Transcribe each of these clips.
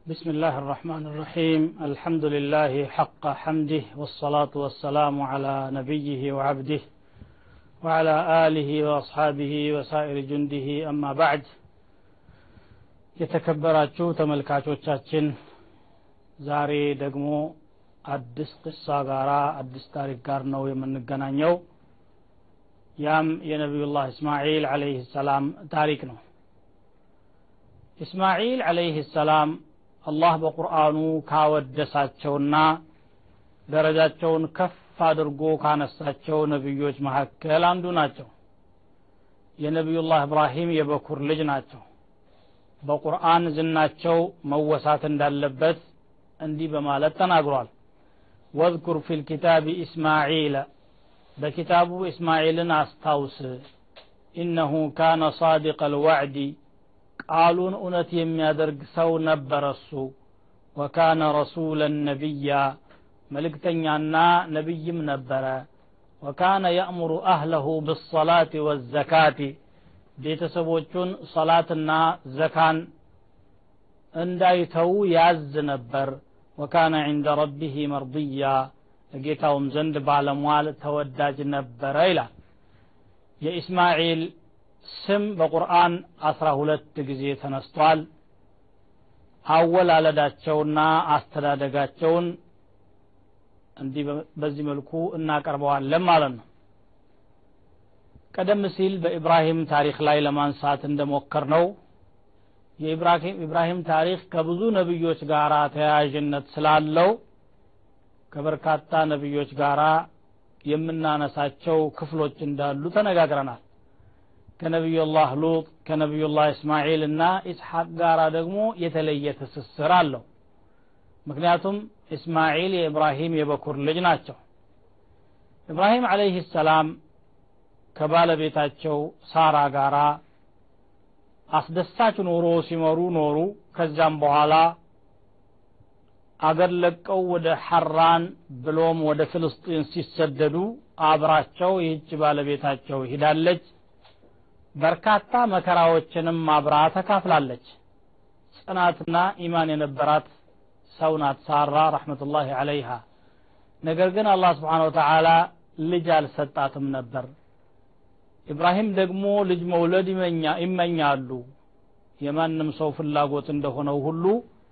بسم الله الرحمن الرحيم الحمد لله حق حمده والصلاة والسلام على نبيه وعبده وعلى آله وأصحابه وسائر جنده أما بعد የተከበራችሁ ተመልካቾቻችን ዛሬ ደግሞ አዲስ ቅሳ ጋራ አዲስ ታሪክ ጋር ነው የምንገናኘው ያም የነቢዩላህ እስማዒል አለይህ ሰላም ታሪክ ነው እስማዒል አለይህ ሰላም አላህ በቁርአኑ ካወደሳቸውና ደረጃቸውን ከፍ አድርጎ ካነሳቸው ነቢዮች መካከል አንዱ ናቸው የነቢዩላህ እብራሂም የበኩር ልጅ ናቸው በቁርአን ዝናቸው መወሳት እንዳለበት እንዲህ በማለት ተናግሯል ወዝኩር ፊ ልኪታብ ኢስማዒል በኪታቡ እስማዒልን አስታውስ ኢነሁ ካነ ሳዲቅ አልዋዕዲ ቃሉን እውነት የሚያደርግ ሰው ነበረ እሱ ወካነ ረሱለን ነቢያ መልእክተኛና ነቢይም ነበረ ወካነ የእምሩ አህለሁ ብሰላት ወዘካቲ ቤተሰቦቹን ሰላትና ዘካን እንዳይተዉ ያዝ ነበር ወካነ ዕንደ ረቢህ መርድያ ጌታውም ዘንድ ባለሟል ተወዳጅ ነበረ ይላል የኢስማዒል ስም በቁርአን አስራ ሁለት ጊዜ ተነስቷል አወላለዳቸውና አስተዳደጋቸውን እንዲህ በዚህ መልኩ እናቀርበዋለን ማለት ነው ቀደም ሲል በኢብራሂም ታሪክ ላይ ለማንሳት እንደሞከር ነው የኢብራሂም ታሪክ ከብዙ ነቢዮች ጋር ተያያዥነት ስላለው ከበርካታ ነቢዮች ጋር የምናነሳቸው ክፍሎች እንዳሉ ተነጋግረናል ከነቢዩላህ ሉጥ ከነቢዩላህ እስማዒል እና ኢስሐቅ ጋር ደግሞ የተለየ ትስስር አለው ምክንያቱም እስማዒል የኢብራሂም የበኩር ልጅ ናቸው ኢብራሂም አለይህ ሰላም ከባለቤታቸው ሳራ ጋራ አስደሳች ኑሮ ሲመሩ ኖሩ ከዛም በኋላ አገር ለቀው ወደ ሐራን ብሎም ወደ ፍልስጢን ሲሰደዱ አብራቸው ይህች ባለቤታቸው ሂዳለች በርካታ መከራዎችንም አብራ ተካፍላለች ጽናትና ኢማን የነበራት ሰው ናት ሳራ ረሕመቱላሂ አለይሃ ነገር ግን አላህ ስብሓን ወተዓላ ልጅ አልሰጣትም ነበር ኢብራሂም ደግሞ ልጅ መውለድ ይመኛሉ የማንም ሰው ፍላጎት እንደሆነው ሁሉ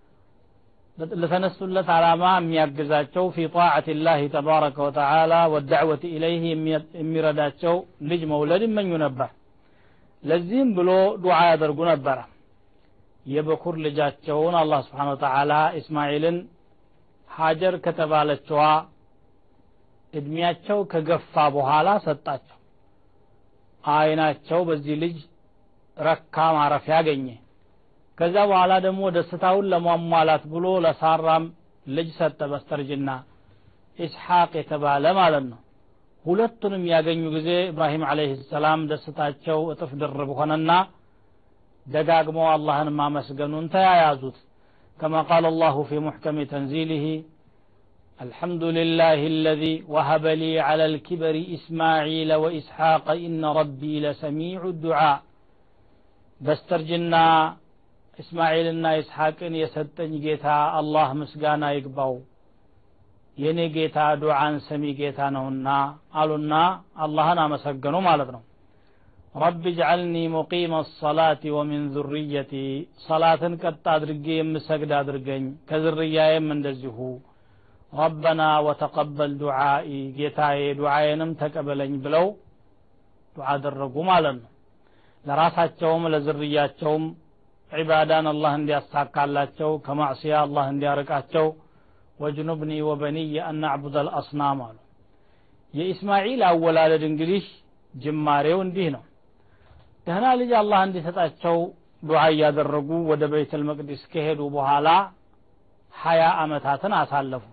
ለተነሱለት ዓላማ የሚያግዛቸው ፊ ጣዓት ላህ ተባረከ ወተዓላ ወዳዕወት ኢለይህ የሚረዳቸው ልጅ መውለድ ይመኙ ነበር ለዚህም ብሎ ዱዓ ያደርጉ ነበረ የበኩር ልጃቸውን አላህ ስብሓን ወተዓላ እስማኤልን ሀጀር ከተባለችዋ እድሜያቸው ከገፋ በኋላ ሰጣቸው አይናቸው በዚህ ልጅ ረካ ማረፊያ ያገኘ ከዛ በኋላ ደግሞ ደስታውን ለሟሟላት ብሎ ለሳራም ልጅ ሰጠ በስተርጅና ኢስሐቅ የተባለ ማለት ነው ሁለቱንም ያገኙ ጊዜ ኢብራሂም አለይህ ሰላም ደስታቸው እጥፍ ድርብ ሆነና ደጋግመው አላህን ማመስገኑን ተያያዙት كما قال الله في محكم تنزيله الحمد لله الذي وهب لي على الكبر إسماعيل وإسحاق إن ربي لسميع الدعاء بسترجنا إسماعيلنا إسحاق يسدن جيتا الله مسقانا يقبو የኔ ጌታ ዱዓን ሰሚ ጌታ ነውና አሉና አላህን አመሰገኑ ማለት ነው ረቢ ጅዓልኒ ሙቂመ ሰላት ወሚን ዙርየቲ ሰላትን ቀጥ አድርጌ የምሰግድ አድርገኝ ከዝርያዬም እንደዚሁ ረበና ወተቀበል ዱዓኢ ጌታዬ ዱዓዬንም ተቀበለኝ ብለው ዱዓ አደረጉ ማለት ነው ለራሳቸውም ለዝርያቸውም ዒባዳን አላህ እንዲያሳካላቸው ከማዕስያ አላህ እንዲያርቃቸው ወጅኑብኒ ወበኒየ አናዕቡድ አልአስናም አሉ የኢስማዒል አወላለድ እንግዲህ ጅማሬው እንዲህ ነው ደህና ልጅ አላህ እንዲሰጣቸው ዱዓ እያደረጉ ወደ ቤተል መቅዲስ ከሄዱ በኋላ ሀያ አመታትን አሳለፉ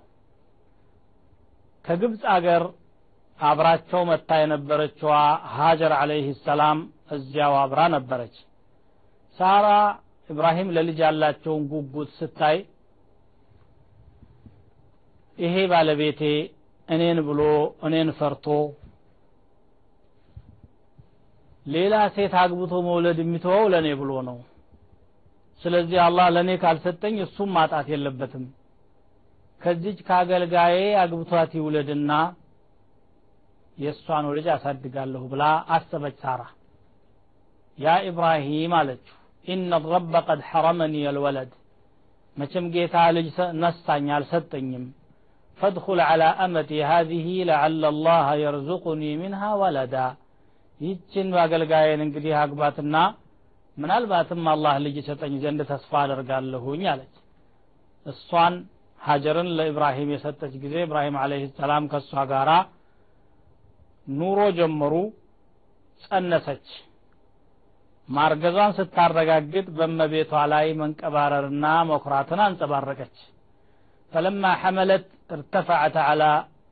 ከግብፅ አገር አብራቸው መታ የነበረችዋ ሀጀር አለይህ ሰላም እዚያው አብራ ነበረች ሳራ ኢብራሂም ለልጅ ያላቸውን ጉጉት ስታይ ይሄ ባለቤቴ እኔን ብሎ እኔን ፈርቶ ሌላ ሴት አግብቶ መውለድ የሚተወው ለእኔ ብሎ ነው ስለዚህ አላህ ለእኔ ካልሰጠኝ እሱም ማጣት የለበትም ከዚች ከአገልጋዬ አግብቷት ይውለድና የእሷን ልጅ አሳድጋለሁ ብላ አሰበች ሳራ ያ ኢብራሂም አለችው ኢነ ረበ ቀድ ሐረመኒ የልወለድ መቼም ጌታ ልጅ ነሳኝ አልሰጠኝም ፈድኹል ዐላ አመቲ ሃዚህ ለዓለ አላህ የርዙቁኒ ሚንሃ ወለዳ ይህችን አገልጋዬን እንግዲህ አግባትና ምናልባትም አላህ ልጅ ሰጠኝ ዘንድ ተስፋ አደርጋለሁኝ አለች እሷን ሀጀርን ለኢብራሂም የሰጠች ጊዜ ኢብራሂም አለህ ሰላም ከእሷ ጋራ ኑሮ ጀመሩ ጸነሰች ማርገዟን ስታረጋግጥ በመቤቷ ላይ መንቀባረርና መኩራትን አንጸባረቀች ፈለማ ሐመለት ارتفعت على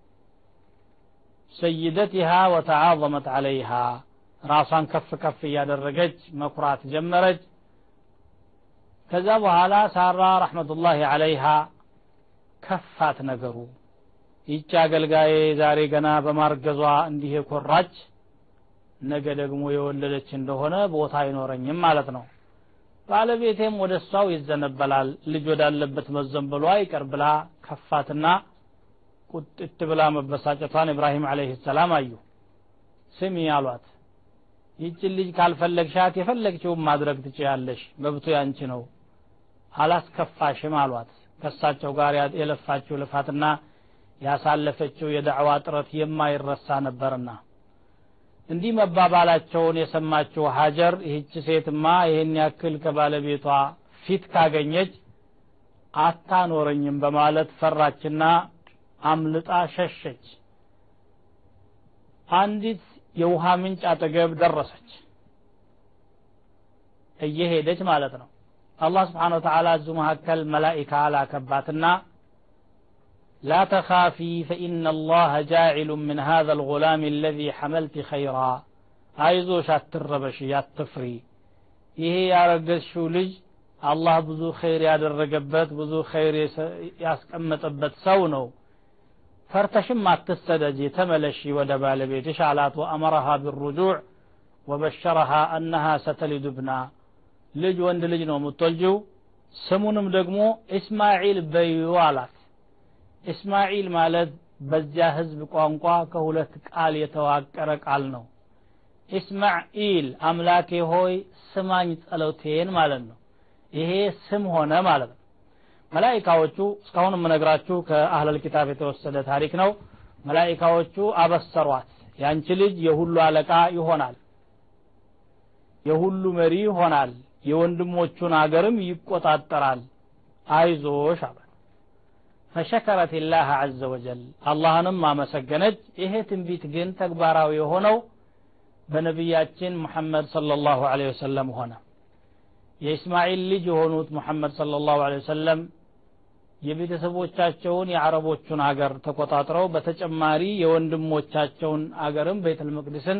سيدتها وتعاظمت عليها ራሷን ከፍ ከፍ እያደረገች መኩራት ጀመረች ከዛ በኋላ ሳራ ረሕመቱላሂ አለይሃ ከፋት ነገሩ ይቺ አገልጋዬ ዛሬ ገና በማርገዟ እንዲህ የኮራች ነገ ደግሞ የወለደች እንደሆነ ቦታ አይኖረኝም ማለት ነው ባለቤቴም ወደ እሷው ይዘነበላል ልጅ ወዳለበት መዘንበሏ ይቀር ብላ ከፋትና ቁጥት ብላ መበሳጨቷን ኢብራሂም አለይህ ሰላም አዩ ስሚ አሏት ይችን ልጅ ካልፈለግሻት የፈለግችውን ማድረግ ትችያለሽ መብቱ ያንቺ ነው አላስከፋሽም አሏት ከሳቸው ጋር የለፋችው ልፋትና ያሳለፈችው የዳዕዋ ጥረት የማይረሳ ነበርና እንዲህ መባባላቸውን የሰማችው ሀጀር ይህች ሴትማ ይህን ያክል ከባለቤቷ ፊት ካገኘች አታኖረኝም በማለት ፈራችና አምልጣ ሸሸች አንዲት የውሃ ምንጭ አጠገብ ደረሰች እየሄደች ማለት ነው አላህ ስብሓን ወተላ እዙ መካከል መላኢካ ላከባትና لا تخافي فإن الله جاعل من هذا الغلام الذي حملت خيرا አይዞሽ አትረበሽ ያትፍሪ ይሄ ያረገዝሽው ልጅ አላህ ብዙ ኸይር ያደረገበት ብዙ ኸይር ያስቀመጠበት ሰው ነው ፈርተሽም አትሰደጂ ተመለሺ ወደ ባለቤትሽ አላት ወአመረሃ ብሩጁዕ ወበሸረሃ አነሃ ሰተሊዱ ብና ልጅ ወንድ ልጅ ነው የምትወልጅው ስሙንም ደግሞ እስማዒል በዩ አላት እስማዒል ማለት በዚያ ህዝብ ቋንቋ ከሁለት ቃል የተዋቀረ ቃል ነው ኢስማዒል አምላኬ ሆይ ስማኝ ጸሎቴን ማለት ነው ይሄ ስም ሆነ ማለት ነው መላይካዎቹ እስካሁን የምነግራችሁ ከአህለል ኪታብ የተወሰደ ታሪክ ነው መላይካዎቹ አበሰሯት ያንቺ ልጅ የሁሉ አለቃ ይሆናል የሁሉ መሪ ይሆናል የወንድሞቹን አገርም ይቆጣጠራል አይዞሽ አለ ፈሸከረት ላህ አዘ ወጀል አላህንም አመሰገነች ይሄ ትንቢት ግን ተግባራዊ የሆነው በነቢያችን ሙሐመድ صለ ላሁ ለ ወሰለም ሆነ የእስማኤል ልጅ የሆኑት ሙሐመድ صለ ላሁ ለ ወሰለም የቤተሰቦቻቸውን የአረቦቹን አገር ተቆጣጥረው በተጨማሪ የወንድሞቻቸውን አገርም ቤተል መቅድስን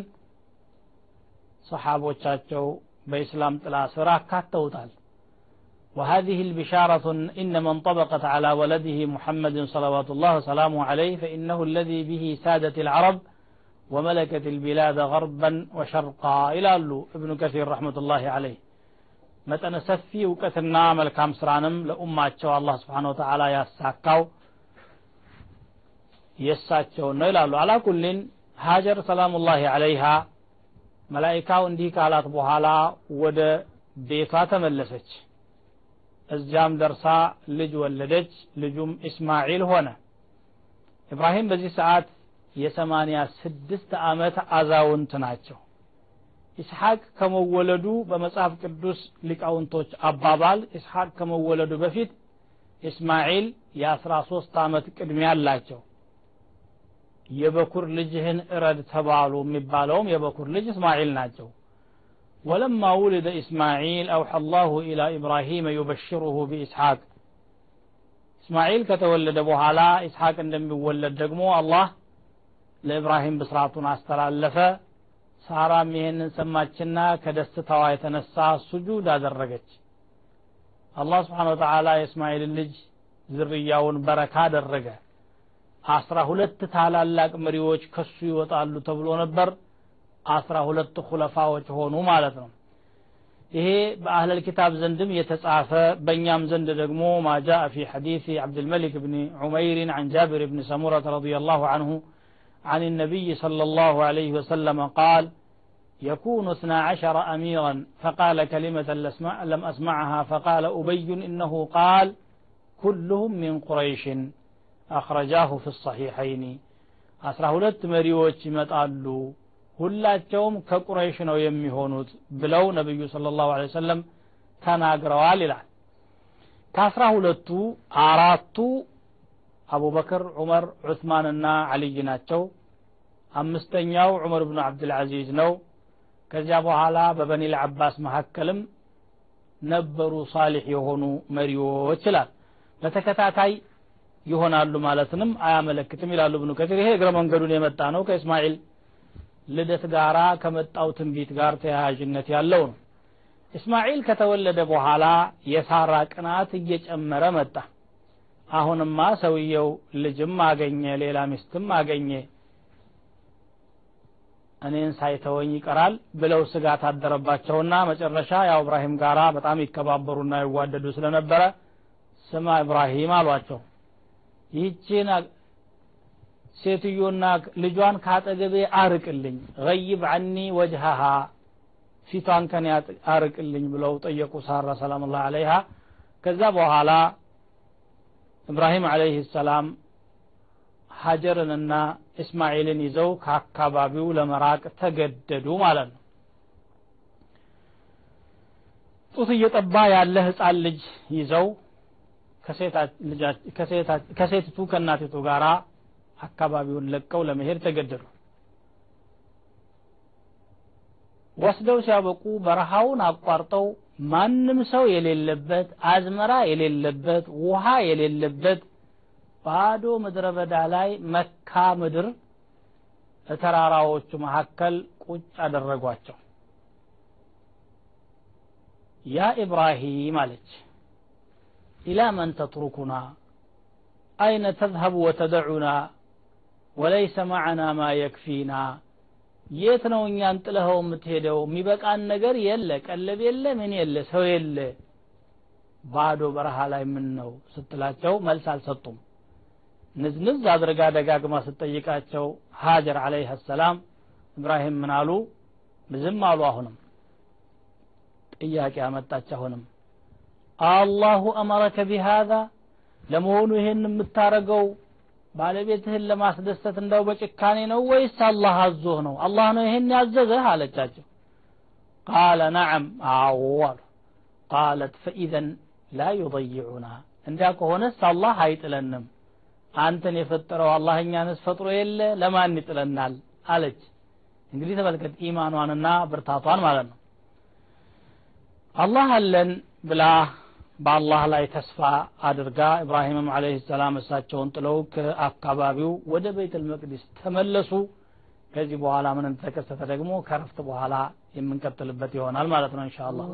ሰሓቦቻቸው በኢስላም ጥላ ስር አካተውታል وهذه البشارة إنما انطبقت على ولده محمد صلوات الله وسلامه عليه فإنه الذي به سادت العرب وملكت البلاد غربا وشرقا إلى ابن كثير رحمة الله عليه መጠነ ሰፊ እውቀትና መልካም ስራንም ለኡማቸው አላህ ስብሓን ወተላ ያሳካው የእሳቸውን ነው ይላሉ አላኩልን ሀጀር ሰላሙላሂ አለይሃ መላይካው እንዲህ ካላት በኋላ ወደ ቤቷ ተመለሰች እዚያም ደርሳ ልጅ ወለደች ልጁም እስማዒል ሆነ ኢብራሂም በዚህ ሰዓት የሰማንያ ስድስት ዓመት አዛውንት ናቸው ኢስሐቅ ከመወለዱ በመጽሐፍ ቅዱስ ሊቃውንቶች አባባል ኢስሐቅ ከመወለዱ በፊት እስማዒል የአስራ ሶስት ዓመት ቅድሚያ አላቸው የበኩር ልጅህን እረድ ተባሉ የሚባለውም የበኩር ልጅ እስማዒል ናቸው ولما ولد إسماعيل أوحى الله إلى إبراهيم يبشره بإسحاق إسماعيل كتولد بوهالا إسحاق عندما يولد دقمو الله لإبراهيم بسرعتنا استلالف ሳራም ይሄንን ሰማችና ከደስታዋ የተነሳ ሱጁድ አደረገች አላህ ስብሓን ወተላ የእስማኤልን ልጅ ዝርያውን በረካ አደረገ አስራ ሁለት ታላላቅ መሪዎች ከሱ ይወጣሉ ተብሎ ነበር አስራ ሁለት ኩለፋዎች ሆኑ ማለት ነው ይሄ በአህለል ኪታብ ዘንድም የተጻፈ በእኛም ዘንድ ደግሞ ማ ጃአ ፊ ሐዲስ ዓብድልመሊክ ብን ዑመይር عن جابر بن سمرة رضي الله عنه عن النبي صلى الله عليه وسلم قال يكون اثنا عشر أميرا فقال كلمة لم أسمعها فقال أبي إنه قال كلهم من قريش أخرجاه في الصحيحين أسرى هلت مريوش متعلو ሁላቸውም ከቁረይሽ ነው የሚሆኑት ብለው ነቢዩ ስለ ላሁ ለ ሰለም ተናግረዋል ይላል ከአስራ ሁለቱ አራቱ አቡበክር ዑመር ዑስማንና አልይ ናቸው አምስተኛው ዑመር ብኑ አብድልዓዚዝ ነው ከዚያ በኋላ በበኒ ልዓባስ መካከልም ነበሩ ሳሊሕ የሆኑ መሪዎች ይላል በተከታታይ ይሆናሉ ማለትንም አያመለክትም ይላሉ ብኑ ከቲር ይሄ እግረ መንገዱን የመጣ ነው ከእስማኤል ልደት ጋራ ከመጣው ትንቢት ጋር ተያያዥነት ያለው ነው እስማኤል ከተወለደ በኋላ የሳራ ቅናት እየጨመረ መጣ አሁንማ ሰውየው ልጅም አገኘ ሌላ ሚስትም አገኘ እኔን ሳይተወኝ ይቀራል ብለው ስጋት አደረባቸውና መጨረሻ ያው እብራሂም ጋራ በጣም ይከባበሩና ይዋደዱ ስለነበረ ስማ እብራሂም አሏቸው ይህችን ሴትዮና ልጇን ካጠገቤ አርቅልኝ ገይብ አኒ ወጅሃሃ ፊቷን ከኔ አርቅልኝ ብለው ጠየቁ ሳራ ሰላም ላ አለይሃ ከዛ በኋላ እብራሂም አለይህ ሰላም ሀጀርንና እስማኤልን ይዘው ከአካባቢው ለመራቅ ተገደዱ ማለት ነው ጡት እየጠባ ያለ ህፃን ልጅ ይዘው ከሴቲቱ ከእናቲቱ ጋራ አካባቢውን ለቀው ለመሄድ ተገደዱ ወስደው ሲያበቁ በረሃውን አቋርጠው ማንም ሰው የሌለበት አዝመራ የሌለበት ውሃ የሌለበት ባዶ ምድረ በዳ ላይ መካ ምድር ተራራዎቹ መካከል ቁጭ አደረጓቸው ያ ኢብራሂም አለች ኢላ መን ተትሩኩና አይነ ተዝሀቡ ወተደዑና ወለይሰ ማዕና ማ የክፊና የት ነው እኛን ጥለኸው የምትሄደው የሚበቃን ነገር የለ ቀለብ የለ ምን የለ ሰው የለ ባዶ በረሃ ላይ ምን ነው ስትላቸው መልስ አልሰጡም ንዝንዝ አድርጋ ደጋግማ ስትጠይቃቸው ሀጀር አለይህ ሰላም እብራሂም ምን አሉ ዝም አሉ አሁንም ጥያቄ አመጣች አሁንም አላሁ አመረከ ቢሃዛ ለመሆኑ ይሄን የምታረገው ባለቤትህን ለማስደሰት እንደው በጭካኔ ነው ወይስ አላህ አዞህ ነው አላህ ነው ይሄን ያዘዘህ አለቻቸው ቃለ ነዓም አዎ አሉ ቃለት ፈኢዘን ላ ዩضይዑና እንዲያ ከሆነስ አላህ አይጥለንም አንተን የፈጠረው አላህ እኛንስ ፈጥሮ የለ ለማን ይጥለናል አለች እንግዲህ ተመልከት ኢማኗንና ብርታቷን ማለት ነው አላህ አለን ብላ በአላህ ላይ ተስፋ አድርጋ ኢብራሂምም አለህ ሰላም እሳቸውን ጥለው ከአካባቢው ወደ ቤተል መቅዲስ ተመለሱ ከዚህ በኋላ ምን እንደተከሰተ ደግሞ ከረፍት በኋላ የምንቀጥልበት ይሆናል ማለት ነው እንሻ አላህ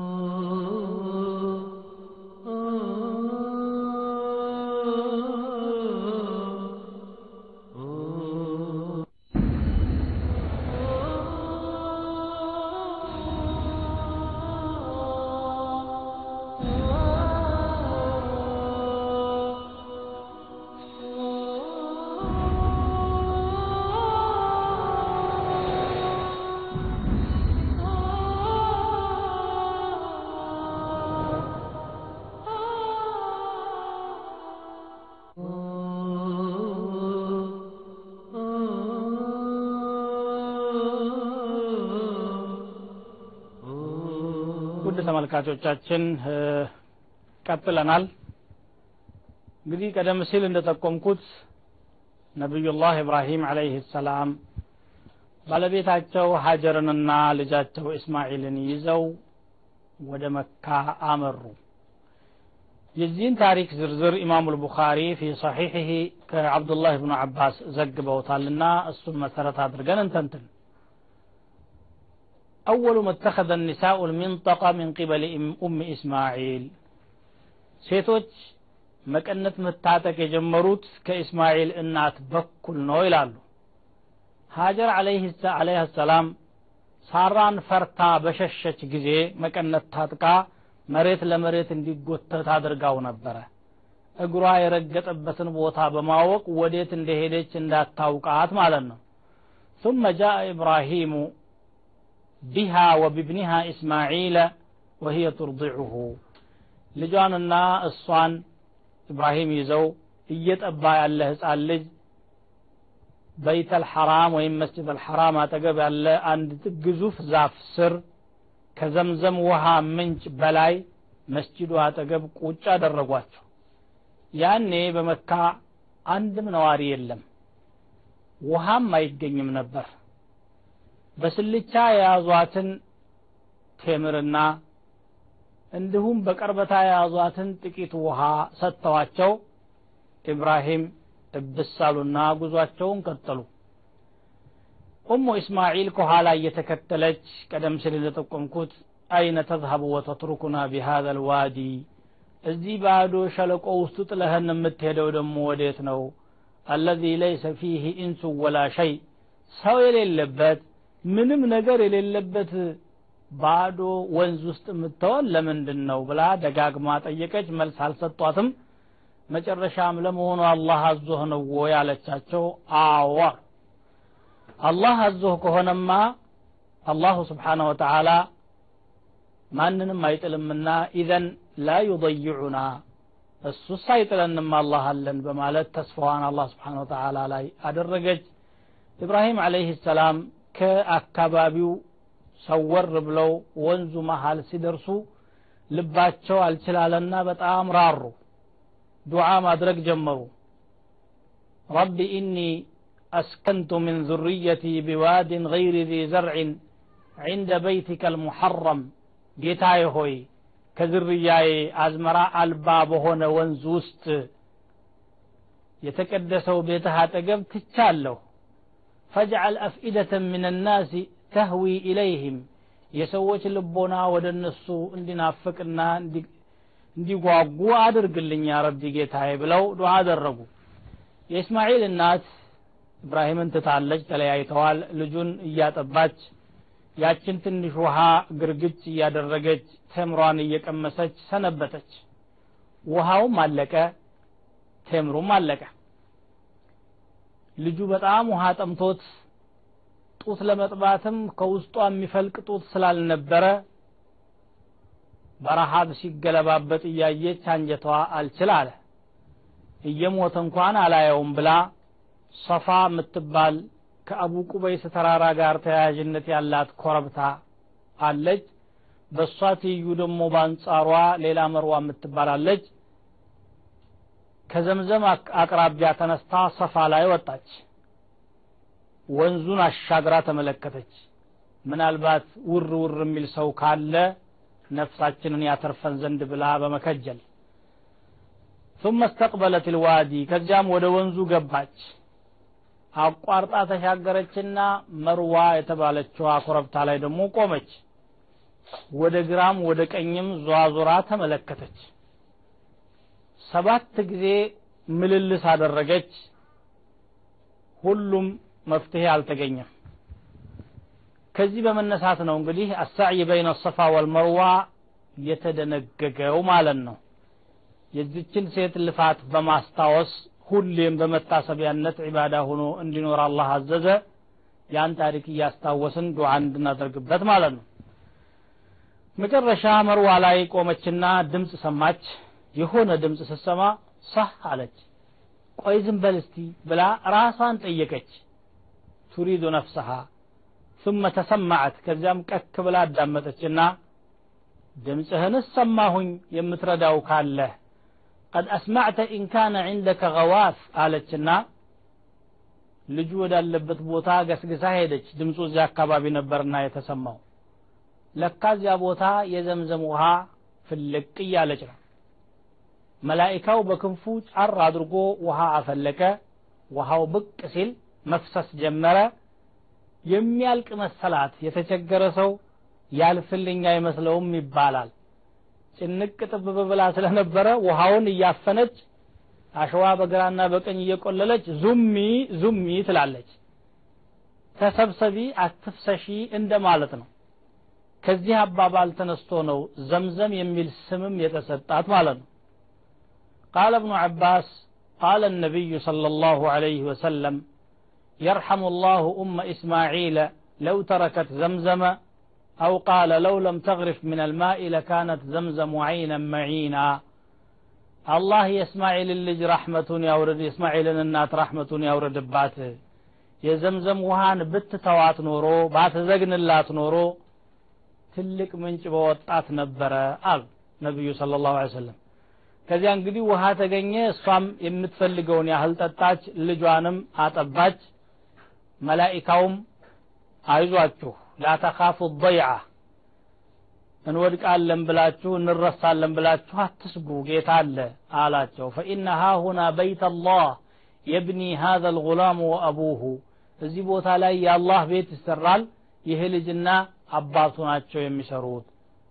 ውድ ተመልካቾቻችን ቀጥለናል እንግዲህ ቀደም ሲል እንደጠቆምኩት ነቢዩላህ ኢብራሂም አለይህ ሰላም ባለቤታቸው ሀጀርንና ልጃቸው እስማኤልን ይዘው ወደ መካ አመሩ የዚህን ታሪክ ዝርዝር ኢማሙ ልቡኻሪ ፊ ሰሒሕህ ከአብዱላህ ብኑ አባስ ዘግበውታልና እሱን መሰረት አድርገን እንተንትን أول ما اتخذ النساء المنطقة من قبل أم إسماعيل ሴቶች መቀነት መታጠቅ የጀመሩት ከእስማኤል እናት በኩል ነው ይላሉ ሀጀር አለይህ ሰላም ሳራን ፈርታ በሸሸች ጊዜ መቀነት ታጥቃ መሬት ለመሬት እንዲጎተት አድርጋው ነበረ እግሯ የረገጠበትን ቦታ በማወቅ ወዴት እንደሄደች እንዳታውቃት ማለት ነው ثم جاء إبراهيم بها وبابنها إسماعيل وهي ترضعه ልጇንና እሷን ኢብራሂም ይዘው እየጠባ ያለ ህፃን ልጅ በይተል ሐራም ወይም መስጅድ አልሐራም አጠገብ ያለ አንድ ግዙፍ ዛፍ ስር ከዘምዘም ውሃ ምንጭ በላይ መስጅዱ አጠገብ ቁጭ አደረጓቸው ያኔ በመካ አንድም ነዋሪ የለም ውሃም አይገኝም ነበር በስልቻ የያዟትን ቴምርና እንዲሁም በቀርበታ የያዟትን ጥቂት ውሃ ሰጥተዋቸው ኢብራሂም እብሳሉና ጉዟቸውን ቀጠሉ ኡሙ እስማዒል ከኋላ እየተከተለች ቀደም ሲል እንደጠቆምኩት አይነ ተዝሀቡ ወተትሩኩና ቢሃذا ልዋዲ እዚህ ባዶ ሸለቆ ውስጥ ጥለህን የምትሄደው ደግሞ ወዴት ነው አለዚ ለይሰ ፊህ ኢንሱ ወላ ሸይ ሰው የሌለበት ምንም ነገር የሌለበት ባዶ ወንዝ ውስጥ የምትሆን ለምንድን ነው ብላ ደጋግማ ጠየቀች መልስ አልሰጧትም መጨረሻም ለመሆኑ አላህ አዞህ ነው ወይ አለቻቸው አዋ አላህ አዞህ ከሆነማ አላሁ ስብሓነሁ ወተዓላ ማንንም አይጥልምና ኢዘን ላ ዩضይዑና እሱስ አይጥለንም አላህ አለን በማለት ተስፋዋን አላህ ስብሓን ወተዓላ ላይ አደረገች ኢብራሂም አለይህ ሰላም ከአካባቢው ሰወር ብለው ወንዙ መሃል ሲደርሱ ልባቸው አልችላለና በጣም ራሩ ዱዓ ማድረግ ጀመሩ ረቢ ኢኒ أسكنت من ذريتي بواد غير ذي زرع عند بيتك المحرم ጌታዬ ሆይ ከዝርያዬ አዝመራ አልባ በሆነ ወንዝ ውስጥ የተቀደሰው ቤትህ አጠገብ ትቻለሁ ፈጅዐል አፍኢደተ ምን ናሲ ተህዊ ኢለይህም የሰዎች ልቦና ወደ እነሱ እንዲናፍቅና እንዲጓጉ አድርግልኝ ያ ረቢ ጌታዬ ብለው ዱዓ አደረጉ የእስማኤል እናት ኢብራሂምን ትታለች ተለያይተዋል ልጁን እያጠባች ያችን ትንሽ ውሃ ግርግጭ እያደረገች ቴምሯን እየቀመሰች ሰነበተች ውሃውም አለቀ ቴምሩም አለቀ ልጁ በጣም ውሃ ጠምቶት ጡት ለመጥባትም ከውስጧ የሚፈልቅ ጡት ስላልነበረ በረሃብ ሲገለባበጥ እያየች አንጀቷ አልችል አለ እየሞተ እንኳን አላየውም ብላ ሰፋ የምትባል ከአቡ ቁበይስ ተራራ ጋር ተያያዥነት ያላት ኮረብታ አለች በእሷ ትይዩ ደግሞ በአንጻሯ ሌላ መርዋ የምትባላለች ከዘምዘም አቅራቢያ ተነስታ ሰፋ ላይ ወጣች ወንዙን አሻግራ ተመለከተች ምናልባት ውር ውር የሚል ሰው ካለ ነፍሳችንን ያተርፈን ዘንድ ብላ በመከጀል ثم استقبلت الوادي ከዚያም ወደ ወንዙ ገባች አቋርጣ ተሻገረችና መርዋ የተባለችዋ ኮረብታ ላይ ደግሞ ቆመች ወደ ግራም ወደ ቀኝም ዟዙራ ተመለከተች ሰባት ጊዜ ምልልስ አደረገች ሁሉም መፍትሄ አልተገኘም ከዚህ በመነሳት ነው እንግዲህ አሳዕይ በይነ ሰፋ ወልመርዋ የተደነገገው ማለት ነው የዚችን ሴት ልፋት በማስታወስ ሁሌም በመታሰቢያነት ዒባዳ ሆኖ እንዲኖር አላህ አዘዘ ያን ታሪክ እያስታወስን ዱዓ እንድናደርግበት ማለት ነው መጨረሻ መርዋ ላይ ቆመችና ድምፅ ሰማች የሆነ ድምፅ ስትሰማ ሳህ አለች ቆይ ዝም በል እስቲ ብላ ራሷን ጠየቀች ቱሪዱ ነፍሰሃ ثم ተሰማዐት ከዚያም ቀክ ብላ አዳመጠችና ድምፅህንስ ሰማሁኝ የምትረዳው ካለህ قد أسمعت إن كان عندك غواث አለችና ልጁ ወዳለበት ቦታ ገስግሳ ሄደች ድምፁ እዚያ አካባቢ ነበርና የተሰማው ለካ እዚያ ቦታ የዘምዘም ውሃ ፍልቅ እያለች ነው መላኢካው በክንፉ ጫር አድርጎ ውሃ አፈለቀ ውሃው ብቅ ሲል መፍሰስ ጀመረ የሚያልቅ መሰላት የተቸገረ ሰው ያልፍልኝ አይመስለውም ይባላል ጭንቅ ጥብብ ብላ ስለነበረ ውሃውን እያፈነች አሸዋ በግራና በቀኝ እየቆለለች ዙሚ ዙሚ ትላለች ተሰብሰቢ አትፍሰሺ እንደማለት ነው ከዚህ አባባል ተነስቶ ነው ዘምዘም የሚል ስምም የተሰጣት ማለት ነው ቃለ እብኑ ዓባስ ቃለ النبي صلى الله عليه وسلم يرحم الله أم إسماعيل لو تركت زمزم أو قال لو لم تغرف من الماء لكانت زمزم عينا معينا الله يسماعيل اللج رحمة يورد إسماعيل النات رحمة يورد باته የዘምዘም ውሃን ብትተዋት ኖሮ ባትዘግንላት ኖሮ ትልቅ ምንጭ በወጣት ነበረ አሉ ነቢዩ ስለ ላሁ ሰለም ከዚያ እንግዲህ ውሃ ተገኘ እሷም የምትፈልገውን ያህል ጠጣች ልጇንም አጠባች መላኢካውም አይዟችሁ ላተካፉ ضይዓ እንወድቃለን ብላችሁ እንረሳለን ብላችሁ አትስጉ ጌታ አለ አላቸው ፈኢነ ሃሁና በይት አላህ የብኒ ሃذا الغلام ወአቡሁ እዚህ ቦታ ላይ የአላህ ቤት ይሰራል ይህ ልጅና አባቱ ናቸው የሚሰሩት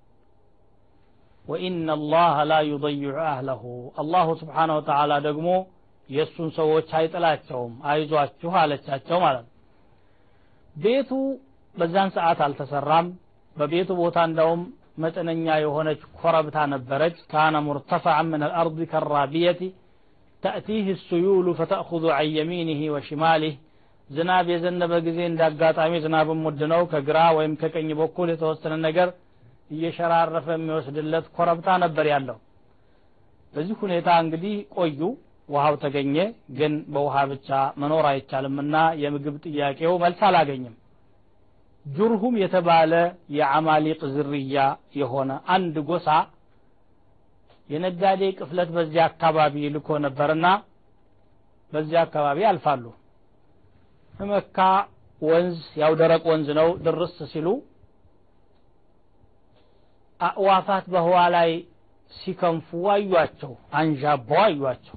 ወኢነ አላህ ላ ዩضይዑ አህለሁ አላሁ ስብሓነሁ ወተዓላ ደግሞ የእሱን ሰዎች አይጥላቸውም አይዟችሁ አለቻቸው ማለት ነው ቤቱ በዛን ሰዓት አልተሰራም በቤቱ ቦታ እንደውም መጠነኛ የሆነች ኮረብታ ነበረች ካነ ሙርተፈዐን ምን አልአርድ ከራቢየቲ ተእቲህ ስዩሉ ፈተእኹዙ ዐን የሚኒህ ወሽማሊህ ዝናብ የዘነበ ጊዜ እንደ አጋጣሚ ዝናብም ውድ ነው ከግራ ወይም ከቀኝ በኩል የተወሰነ ነገር እየሸራረፈ የሚወስድለት ኮረብታ ነበር ያለው በዚህ ሁኔታ እንግዲህ ቆዩ ውሃው ተገኘ ግን በውሃ ብቻ መኖር አይቻልምና የምግብ ጥያቄው መልስ አላገኝም ጁርሁም የተባለ የአማሊቅ ዝርያ የሆነ አንድ ጎሳ የነጋዴ ቅፍለት በዚያ አካባቢ ልኮ ነበርና በዚያ አካባቢ ያልፋሉ መካ ወንዝ ያው ደረቅ ወንዝ ነው ድርስ ሲሉ አእዋፋት በህዋ ላይ ሲከንፉ አዩቸው አንዣበው አዩቸው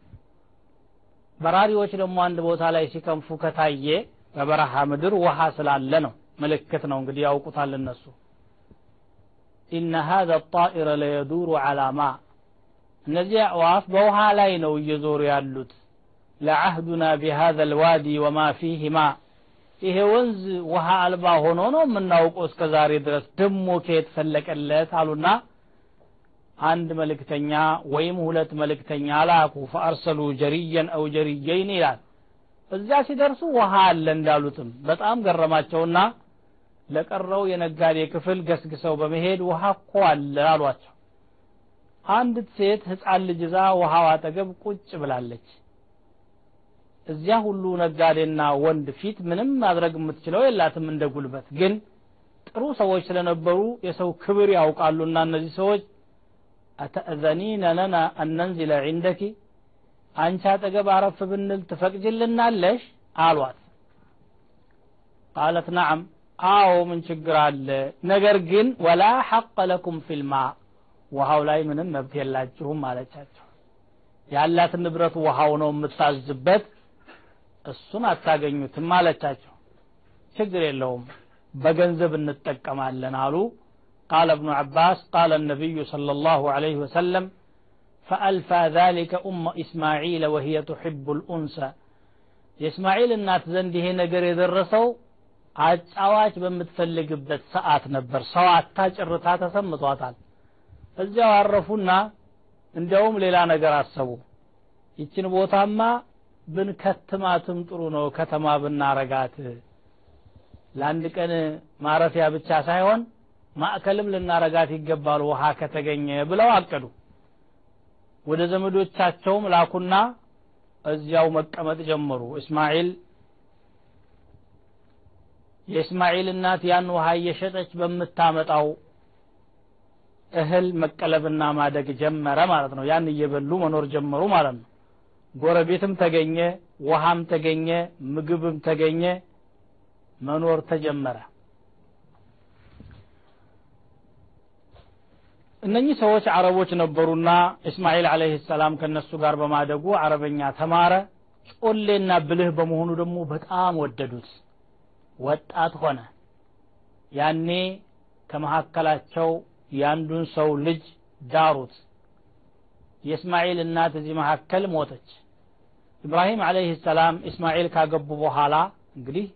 በራሪዎች ደግሞ አንድ ቦታ ላይ ሲከንፉ ከታየ በበረሃ ምድር ውሃ ስላለ ነው ምልክት ነው እንግዲህ ያውቁታል እነሱ ኢነ ሀذا الطائر ለየዱሩ على ማء እነዚህ አዕዋፍ በውሃ ላይ ነው እየዞሩ ያሉት ለዓህዱና ቢሃذا الوادي وما فيه ماء ይሄ ወንዝ ውሃ አልባ ሆኖ ነው የምናውቀው እስከ ዛሬ ድረስ ደሞ ከየት ፈለቀለት አሉና አንድ መልእክተኛ ወይም ሁለት መልእክተኛ ላኩ ፈአርሰሉ ጀሪየን አው ጀሪየይን ይላል እዚያ ሲደርሱ ውሃ አለ እንዳሉትም በጣም ገረማቸውና ለቀረው የነጋዴ ክፍል ገስግሰው በመሄድ ውሃ እኮ አለ አሏቸው አንዲት ሴት ህፃን ልጅ ይዛ ውሃው አጠገብ ቁጭ ብላለች እዚያ ሁሉ ነጋዴና ወንድ ፊት ምንም ማድረግ የምትችለው የላትም እንደ ጉልበት ግን ጥሩ ሰዎች ስለነበሩ የሰው ክብር ያውቃሉና እነዚህ ሰዎች አተእዘኒነ ለና አነንዚለ ዒንደኪ አንቺ አጠገብ አረፍ ብንል ትፈቅጅልናለሽ አሏት ቃለት ነዓም አዎ ምን ችግር አለ ነገር ግን ወላ ሐቀ ለኩም ፊልማ ውሃው ላይ ምንም መብት የላችሁም አለቻቸው ያላት ንብረት ውሃው ነው የምታዝበት እሱን አታገኙትም አለቻቸው ችግር የለውም በገንዘብ እንጠቀማለን አሉ قال ابن عباس قال النبي صلى الله عليه وسلم فألفى ذلك أم إسماعيل وهي تحب الأنثى የእስማኤል እናት ዘንድ ይሄ ነገር የደረሰው አጫዋች በምትፈልግበት ሰዓት ነበር ሰው አታጭርታ ተሰምቷታል እዚያው አረፉና እንዲያውም ሌላ ነገር አሰቡ ይችን ቦታማ ብንከትማትም ጥሩ ነው ከተማ ብናረጋት ለአንድ ቀን ማረፊያ ብቻ ሳይሆን ማዕከልም ልናረጋት ይገባል ውሃ ከተገኘ ብለው አቀዱ ወደ ዘመዶቻቸውም ላኩና እዚያው መቀመጥ ጀመሩ እስማኤል የእስማኤል እናት ያን ውሃ እየሸጠች በምታመጣው እህል መቀለብና ማደግ ጀመረ ማለት ነው ያን እየበሉ መኖር ጀመሩ ማለት ነው ጎረቤትም ተገኘ ውሃም ተገኘ ምግብም ተገኘ መኖር ተጀመረ እነኚህ ሰዎች አረቦች ነበሩና እስማኤል አለህ ሰላም ከነሱ ጋር በማደጉ አረበኛ ተማረ ጮሌና ብልህ በመሆኑ ደግሞ በጣም ወደዱት ወጣት ሆነ ያኔ ከመካከላቸው የአንዱን ሰው ልጅ ዳሩት የእስማኤል እናት እዚህ መካከል ሞተች ኢብራሂም አለይህ ሰላም እስማኤል ካገቡ በኋላ እንግዲህ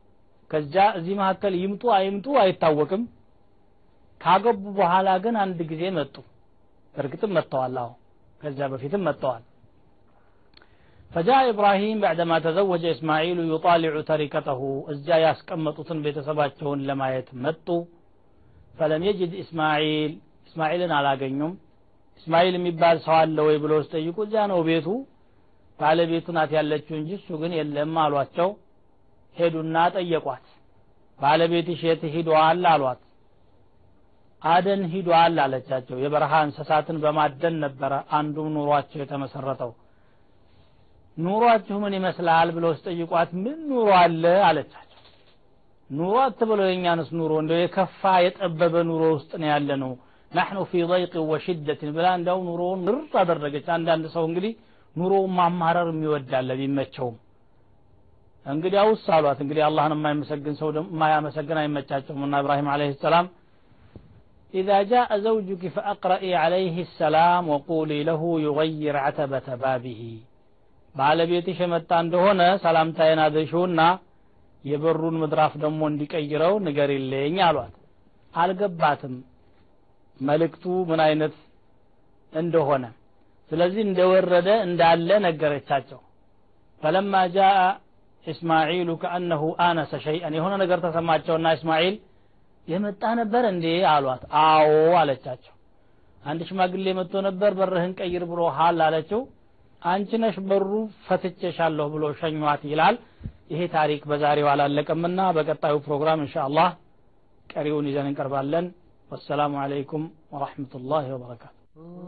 ከዛ እዚህ መካከል ይምጡ አይምጡ አይታወቅም ካገቡ በኋላ ግን አንድ ጊዜ መጡ እርግጥም መጥተዋል አሁ ከዚያ በፊትም መጥተዋል فجاء إبراهيم بعدما تزوج إسماعيل يطالع تركته እዚያ ያስቀመጡትን ቤተሰባቸውን ለማየት መጡ فلم يجد إسماعيل إسماعيልን አላገኙም እስማኤል የሚባል ሰው አለ ወይ ብሎ ሲጠይቁ እዚያ ነው ቤቱ ባለቤቱ ናት ያለችው እንጂ እሱ ግን የለም አሏቸው ሄዱና ጠየቋት ባለቤትሽ የት ሂዷል አሏት አደን ሂዷል አለቻቸው የበረሃ እንስሳትን በማደን ነበረ አንዱም ኑሯቸው የተመሰረተው ኑሯችሁ ምን ይመስላል ብለው ሲጠይቋት ምን ኑሮ አለ አለቻቸው ኑሮ አትበለው የእኛንስ ኑሮ እንደው የከፋ የጠበበ ኑሮ ውስጥ ነው ያለ ነው ናሕኑ ፊ ضይቅ ወሽደትን ብላ እንዳው ኑሮውን ምርጥ አደረገች አንዳንድ ሰው እንግዲህ ኑሮውን ማማረር የሚወዳለ ቢመቸውም እንግዲህ አውስ አሏት እንግዲህ አላህን የማይመሰግን ሰው የማያመሰግን አይመቻቸውም እና ኢብራሂም አለይሂ ሰላም إذا جاء زوجك فأقرئي عليه السلام وقولي له يغير عتبة بابه ባለቤትሽ የመጣ እንደሆነ ሰላምታዬን አድርሽውና የበሩን ምድራፍ ደግሞ እንዲቀይረው ንገሪልኝ አሏት አልገባትም መልእክቱ ምን አይነት እንደሆነ ስለዚህ እንደወረደ እንዳለ ነገረቻቸው ፈለማ ጃአ እስማዒሉ ከአነሁ አነሰ ሸይአን የሆነ ነገር ተሰማቸውና እስማዒል የመጣ ነበር እንዴ አሏት አዎ አለቻቸው አንድ ሽማግሌ መጥቶ ነበር በርህን ቀይር ብሎ ሀል አለችው አንቺ ነሽ በሩ ፈትቼሻለሁ ብሎ ሸኟት ይላል ይሄ ታሪክ በዛሬው አላለቀምና በቀጣዩ ፕሮግራም እንሻ አላህ ቀሪውን ይዘን እንቀርባለን ወሰላሙ አለይኩም ወረሕመቱላህ ወበረካቱ